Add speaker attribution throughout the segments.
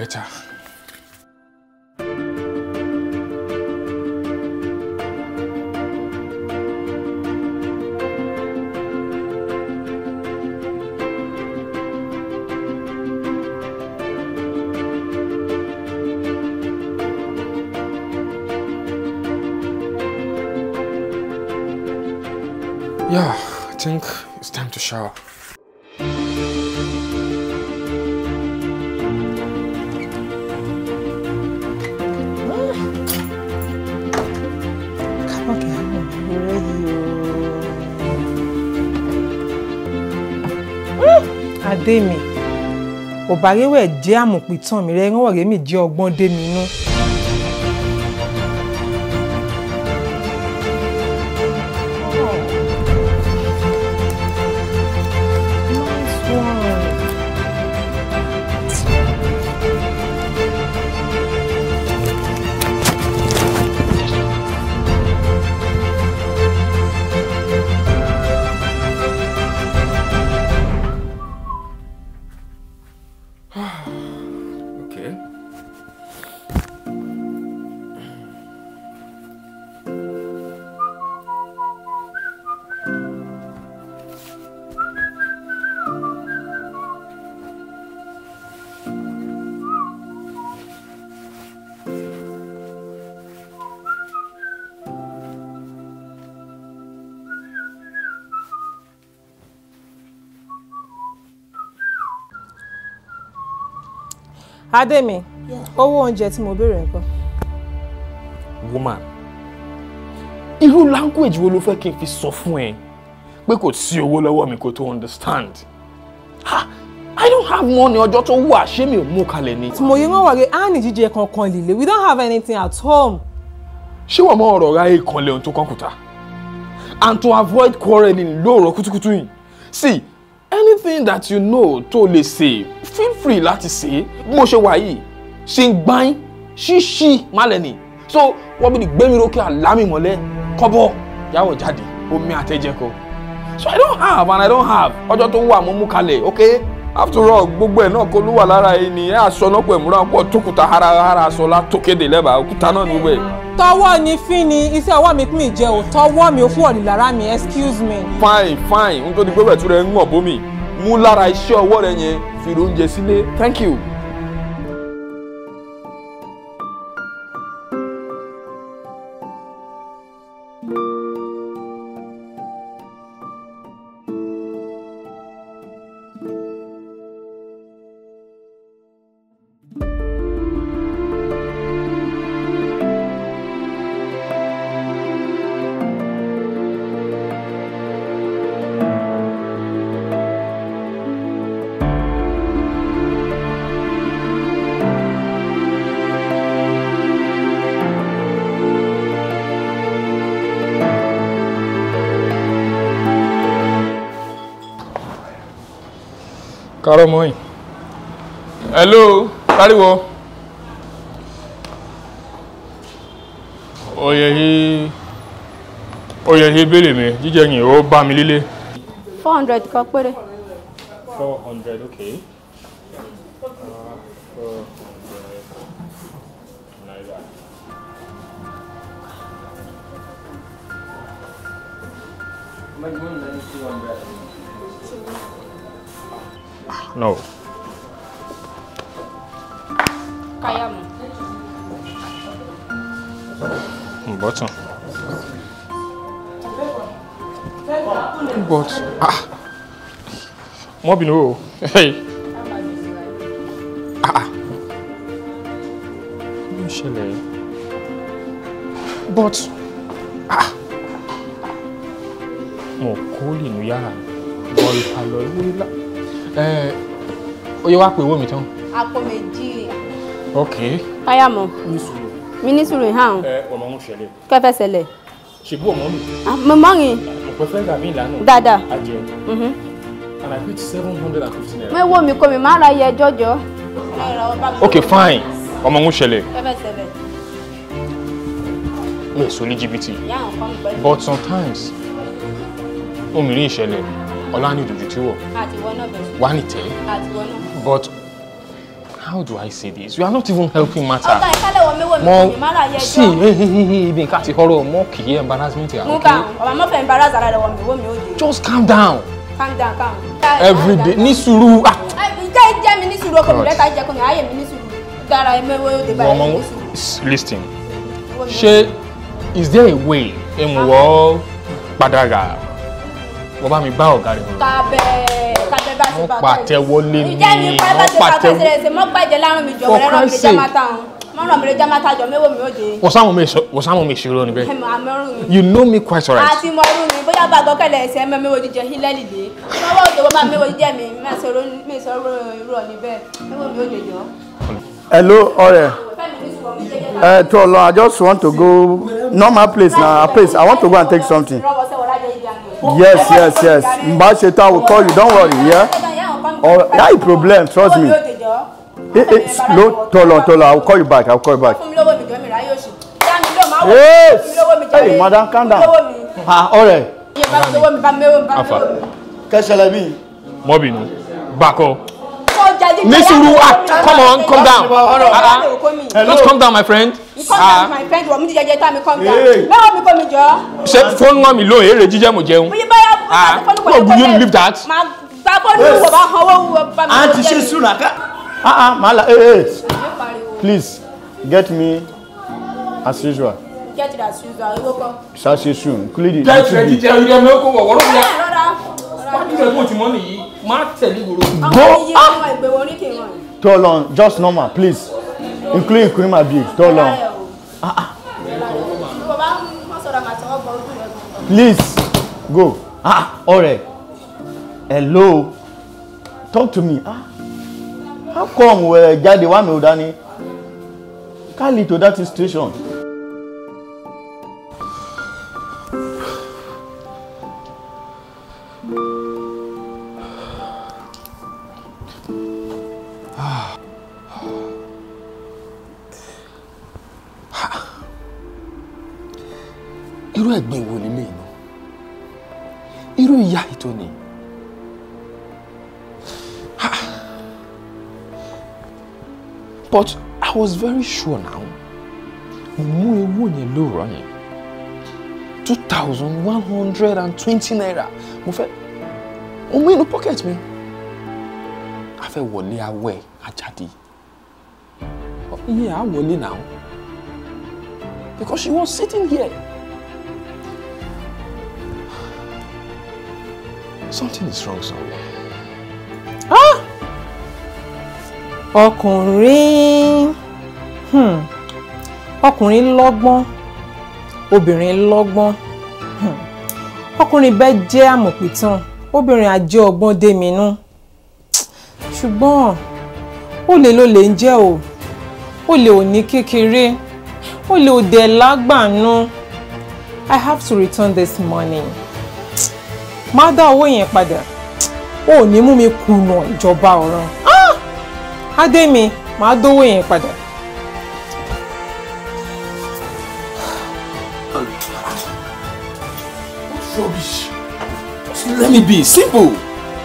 Speaker 1: better. Yeah, I think it's time to shower.
Speaker 2: adé mi ọ̀bàrẹ́wẹ̀ jẹ́ àmùpìtàn mi rẹ̀ rán ọ̀rẹ́ mi jẹ́ ọgbọ́n dé mi inú. Nice one.
Speaker 1: Okay.
Speaker 2: adé mi owó oúnjẹ tí mo béèrè nǹkan.
Speaker 1: Woman, irú language wo ló fẹ́ kí n fi sọ fún ẹ pé kò sí owó lọ́wọ́ mi kó tó understand? Ha! I don't have money ọjọ́ tó wà ṣé mi ò mú kalẹ̀ ni.
Speaker 2: tí mo yẹ wọ́n wọ̀rẹ́ á ní jíjẹ kankan líle we don't have anything at home.
Speaker 1: ṣé wọ́n mọ ọ̀rọ̀ ra èèkàn lẹ́hìn tó kàn kùtà? And to avoid quarreling lóòrọ̀ kùtùkùtù yìí. See, anything that you know tó lè ṣe feel free láti ṣe bí mo ṣe wà yìí ṣe ń gbáyín ṣíṣí málẹ̀ ni so wọ́n bí ní gbẹ́mi rókè àlámì mọ́lẹ̀ kọ́bọ̀ yàwọ̀ jáde omi àtẹ̀jẹ̀ kọ so I don't have and I don't have ọjọ́ tó wà mo mú kalẹ̀ okay after all gbogbo ẹ̀ náà kó ló wà lára yìí ni ẹ̀ aṣọ náà pẹ̀ múra pọ̀ tókùtà harahara aṣọ látòkéde lẹ́bàá òkúta náà ní gbogbo ẹ̀.
Speaker 2: tọwọ́ ni fín ni iṣẹ́ ọwọ́ mi pín mi jẹ́ o tọwọ́ mi ò fún ọ̀nì lára mi excuse me.
Speaker 1: fine fine n tó di pé bẹ̀tú rẹ̀ ń wọ̀n bómi mú lára iṣẹ́ ọwọ́ rẹ̀ yẹn fi oúnjẹ sílé thank you. kárọ̀ mọ́yìn. hello káríwọ. oyè yìí oyè yìí béèrè mi jíjẹ yìí ó bá mi lílé.
Speaker 3: four hundred kan péré.
Speaker 1: four hundred okay. No.
Speaker 3: káyàmù.
Speaker 1: Button. But ah, mo bínú o. Hey. Ah ah. Kí ló ń ṣẹlẹ̀ yìí? But ah. Mo kó lè nu yàrá mi. Bọ́ ìpàlọ́ ìwé ńlá. Ẹ ó yẹ wá pé owó mi tán.
Speaker 3: àpò méjì.
Speaker 1: Ok.
Speaker 3: káyàmù.
Speaker 1: Ní sùúrù.
Speaker 3: mi ní sùúrù hàn.
Speaker 1: Ẹ ọmọ ń ṣẹlẹ̀.
Speaker 3: kẹfẹ ṣẹlẹ̀.
Speaker 1: Ṣèbú ọmọ mi.
Speaker 3: mo mọ́rin
Speaker 1: Mo pẹ́ fẹ́ gàmí ìlànà.
Speaker 3: dáadáa.
Speaker 1: Ajẹun.
Speaker 3: Mhm.
Speaker 1: And I paid seven hundred and fifty naira.
Speaker 3: mo wo mi kò mi máa ra iye jọjọ.
Speaker 1: Okay, fine. Ọmọ ń ṣẹlẹ̀.
Speaker 3: kẹfẹ ṣẹlẹ̀.
Speaker 1: Mi ò sọ ní jìbìtì.
Speaker 3: ìyá àwọn kan pẹ̀lú.
Speaker 1: But sometimes, òmìnirí ìṣẹ̀lẹ̀, ọlá ní ìdòjú tí wọ̀,
Speaker 3: àtiwọ́ náà bẹ̀rẹ̀.
Speaker 1: wá ní tẹ́.
Speaker 3: àtiwọ́ náà.
Speaker 1: But how do I say this? You are not even helping matter.
Speaker 3: ọ̀gá ìkálẹ̀ wọ mẹ́wọ̀ mi
Speaker 1: Mo
Speaker 3: kò mi má ra yẹ
Speaker 1: see,
Speaker 3: ẹjọ́
Speaker 1: hey, hey, hey, hey, ibi nǹkan àti horror mo kì í embarrassment ya,
Speaker 3: mú
Speaker 1: okay?
Speaker 3: kàn ọ̀bà mọ́fẹ́ embarrass ara rẹ̀ wọ̀ mi wọ́ mi ó de
Speaker 1: Just calm down.
Speaker 3: calm down calm down.
Speaker 1: Every day, ní sùúrù. Ah,
Speaker 3: ìjẹ́ ìjẹ́ mi ní sùúrù ọkọ mi rẹ́ta jẹ́ kọ́ mi ayé mi ní sùúrù dára ẹ̀mẹ́wọ́ ó de báyìí
Speaker 1: ọmọ
Speaker 3: ní sùúrù.
Speaker 1: listen.
Speaker 3: Wọ́ mi ó
Speaker 1: Ṣé is there a way emuwọ padàgà? Wọ́n bá mi bá ọ̀gá rẹ̀ wọ̀.
Speaker 3: kábẹ́ kábẹ́ bá ṣe
Speaker 1: Wọ́n
Speaker 3: bá
Speaker 1: pàtẹ́wọ́ lé mi.
Speaker 3: ìjẹ́ mi pa ẹ bá ṣe
Speaker 1: Wọ́n
Speaker 3: bá
Speaker 1: pàtẹ́wọ́.
Speaker 3: ṣe ṣe mọ́ gbàjẹ́ lárùn mi jọ
Speaker 1: For
Speaker 3: wẹ́rẹ́ rán mi lè
Speaker 1: Christ's
Speaker 3: já
Speaker 1: sake.
Speaker 3: máa ta hàn mọ́ rán mi lè já máa ta jọ mẹ́wọ́ mi ó de
Speaker 1: Wọ́n sáwọn mi sọ- wọ́n sáwọn mi ṣeré níbẹ̀.
Speaker 3: ẹ̀mọ́ àmọ́rùn mi.
Speaker 1: You know me quite alright.
Speaker 3: àti mọ irú mi bóyá bá gọkẹlẹ ẹsẹ ẹmọ mẹwò jíjẹ hílẹ lìdé lọ́wọ́ òjò wọn máa mẹwò jíjẹ mi mẹsọrọ mẹsọrọ irú ọ̀nì bẹ́ẹ̀ mẹwò mi ò lè jọ.
Speaker 4: Hello, ọ̀rẹ́.
Speaker 3: fẹ́mi ní sùwọ̀n mi jẹ́jẹ́
Speaker 4: Uh, to Allah, I just want to go normal place now. Place. I want to go and take something.
Speaker 3: rọwọ́ sẹ́wọ̀ lájẹ́ ìdí àná.
Speaker 4: Yes, yes, yes. Mba Sheta will call you. Don't worry. Yeah. Or that is problem. Trust me. It, it's no. Tolo, Tolo. I will call you back. I will call you back.
Speaker 3: fún mi lówó mi jọ mi ráyè òsì. yá mi ló máa wọ̀
Speaker 4: Yes.
Speaker 3: fún mi lówó mi jọ
Speaker 4: Hey, madam, calm down.
Speaker 3: lówó mi.
Speaker 4: Ah, ọ̀rẹ́.
Speaker 3: iye bá mi lówó mi bá mẹ́wò mi bá
Speaker 1: Afa.
Speaker 3: mẹ́wò mi.
Speaker 4: Kẹ́sẹ̀lẹ̀ mi.
Speaker 1: Mọ́bìnú. Bákọ́.
Speaker 3: kó jẹ́ jíjẹ
Speaker 1: Ní
Speaker 3: yá
Speaker 1: sùúrù.
Speaker 3: mi
Speaker 1: Ah,
Speaker 3: lówó mi.
Speaker 1: come on, calm down.
Speaker 3: Ọ̀rọ̀
Speaker 1: Ah,
Speaker 3: ọ̀rọ̀
Speaker 1: ah.
Speaker 3: òkó mi.
Speaker 4: Hello.
Speaker 1: Just calm down, my friend.
Speaker 3: You calm down, my friend. Wọ́n mi jíjẹ jẹ tá mi calm down.
Speaker 4: Hey.
Speaker 3: Mẹ́wò mi kò mi jọ.
Speaker 1: Ṣé fóònù wọn mi lóye èrè jíjẹ́ mo jẹun?
Speaker 3: Bóyá báyà
Speaker 1: Ah, no, will you leave that?
Speaker 3: Máa gbá bọ́ọ̀lù wò bá hanwó wò bá mi.
Speaker 4: Aunty ṣe sùnà ká. Ah ah, màálà. Hey, hey.
Speaker 3: Yóò pariwo.
Speaker 4: Please get me as usual.
Speaker 3: Get that shoes out. Owó kan.
Speaker 4: Ṣáṣe soon. Including
Speaker 1: Get ready, tell you them no go wọ̀ wọ́rọ́ bíyà.
Speaker 3: Rọ́rá.
Speaker 1: Wọ́n ti sẹ́kùn tí mọ́ nìyí, máa tẹ̀lé ìgboro.
Speaker 3: Àwọn iye ọmọ ìgbéwò oríkè wọn.
Speaker 4: Tell on, just normal, please. Including Kurima Big. Tell on.
Speaker 3: Ìwọ bá wọ́n sọ̀rọ̀ màtí wọ́n gbọ́ ojú rẹ̀ gan.
Speaker 4: Please go. Ah, ọ̀rẹ́. Hello. Talk to me. Ah. How come we jáde wá mi ò dání? Can't lead to that situation.
Speaker 1: Irú ẹ̀gbin wo nílé iná? Irú ìyá ètò ni? But I was very sure now. Mo mú owó yẹn lóòrọ̀ yẹn. Two thousand one hundred and twenty naira. Mo fẹ́ mo mú inú pocket mi. A fẹ́ wọlé awẹ́ ajáde. Iye à wọlé now. Because she was sitting here. Something is wrong somewhere.
Speaker 2: ọkùnrin hmm, ọkùnrin lọ́gbọ́n obìnrin lọ́gbọ́n hmm, ọkùnrin bẹ́ẹ̀ jẹ́ àmọ̀pìtàn obìnrin ajé ọgbọ́n déminú ṣùgbọ́n olè ló lè ń jẹ́ o olè ò ní kékeré olè ò dẹ̀ lágbàánú I have to return this money má dá owó yẹn padà ó ní mú mi kùnà ìjọba ọ̀run. Ah! adé mi màá dówó yẹn padà.
Speaker 1: Rubbish. Just let me be simple.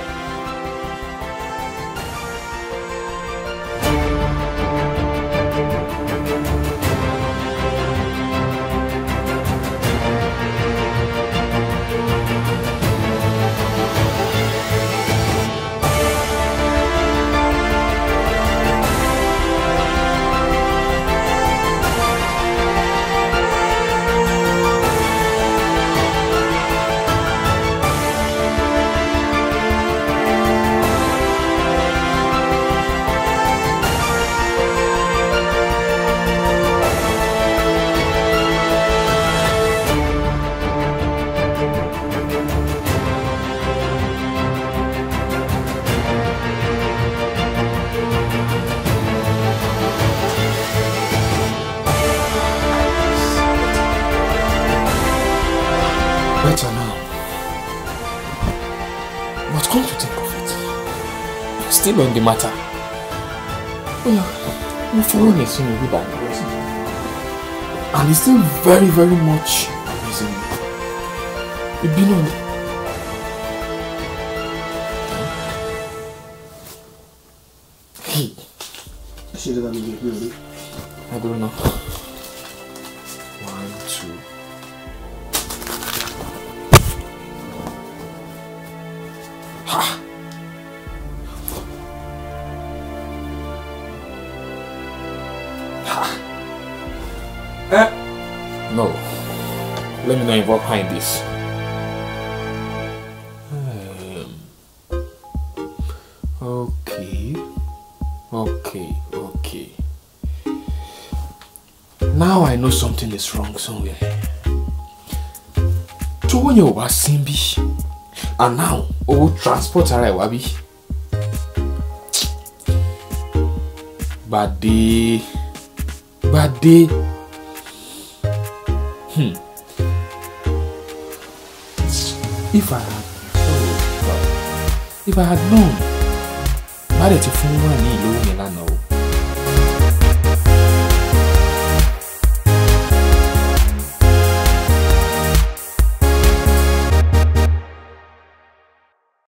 Speaker 1: Better now. But come to think of it, you're still on the matter. Well, mo fọwọ́ yẹn sínú bíbá ìrẹsì. And it's still very very much amazing me. Ìbínú ni. Hey.
Speaker 5: ṣe dáadáa lórí ìpín orí.
Speaker 1: I don't know. One, two. Ha! Ha! Eh? No. Let me not involve her in this. Um, okay. Okay, okay. Now I know something is wrong somewhere. Tówó yẹn ò wá sí bí. And now owó transport ara ẹ̀ wá bí. Gbàdé. Gbàdé. Hmm. If I had oh God. If I had known. Má dẹ̀ ti fún wà ní ìlú yẹn lánàá o.